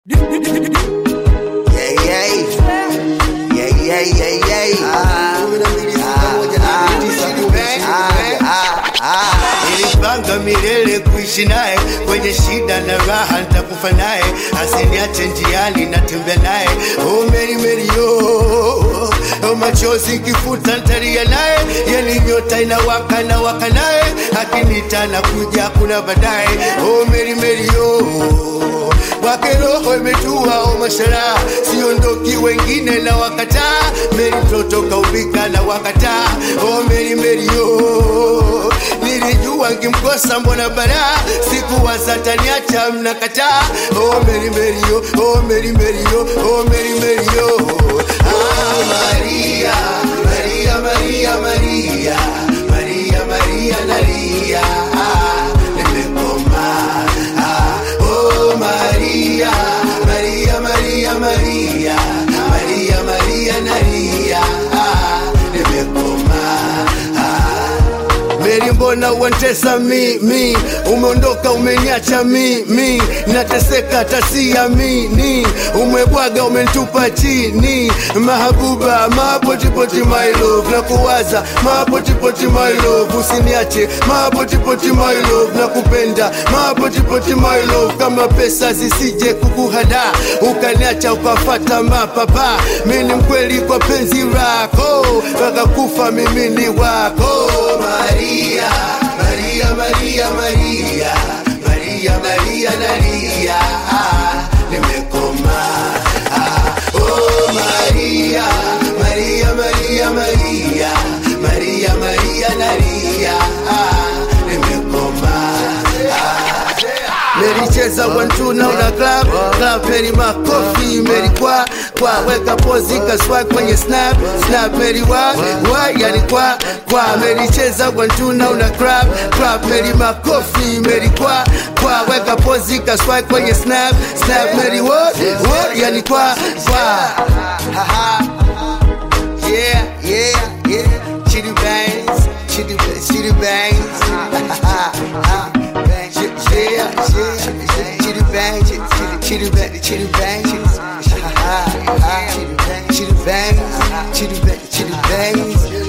Yeah, yeah. Yeah, yeah, yeah, yeah. Ah, ah, ah, ah. Nilipanga milele kuishi naye kwenye shida na raha, nitakufa naye, asiniache njiani, natembea naye. Oh, Meri Meri yo, oh, machozi kifuta, ntalia naye, yani nyota inawaka na waka naye, akinita na kuja kuna baadaye. Oh, Meri Meri yo kwake roho imetua o mashara, siondoki wengine na wakataa. Meri mtoto kaubika na wakataa. Oh, Meri Meri yo nilijua nkimkosa mbona bara sikuwa sataniacha mnakataa. Oh, Meri Meri yo oh, Meri Meri yo oh, Meri Meri yo ah, Maria Maria Maria Maria Maria Maria nalia ah, nimekoma ah, oh Maria Maria Maria Maria Maria Maria nalia ah, nimekoma ah. Meri, mbona uantesa mimi? Umeondoka umeniacha mimi, nateseka tasiamini. Umebwaga umenitupa chini, mahabuba mapotipoti my love, na kuwaza mapotipoti my love, usiniache mapotipoti my love, na kupenda mapotipoti my love, kama pesa zisije kukuhada ukaniacha ukafata mapapa. Mimi ni mkweli kwa penzi lako, mpaka kufa mimi ni wako Maria, Maria, Maria, Maria, Maria, Maria, nalia, ah, nimekoma. Ah, oh Maria, Maria, Maria, Maria, Maria, Maria, nalia, ah, nimekoma. Ah, Mericheza one two na una club club Meri makofi Meri kwa kwa weka pozi kaswa kwenye snap snap Meri wa wa yani kwa kwa Mericheza one two na una club club Meri makofi Meri kwa kwa weka pozi kaswa kwenye snap snap Meri wa wa yani kwa kwa Yeah yeah yeah Chitty bangs Chitty chitty bangs Yeah, yeah, chitty bang, chitty chitty bang, chitty bang, chitty bang, chitty bang, chitty bang, chitty bang.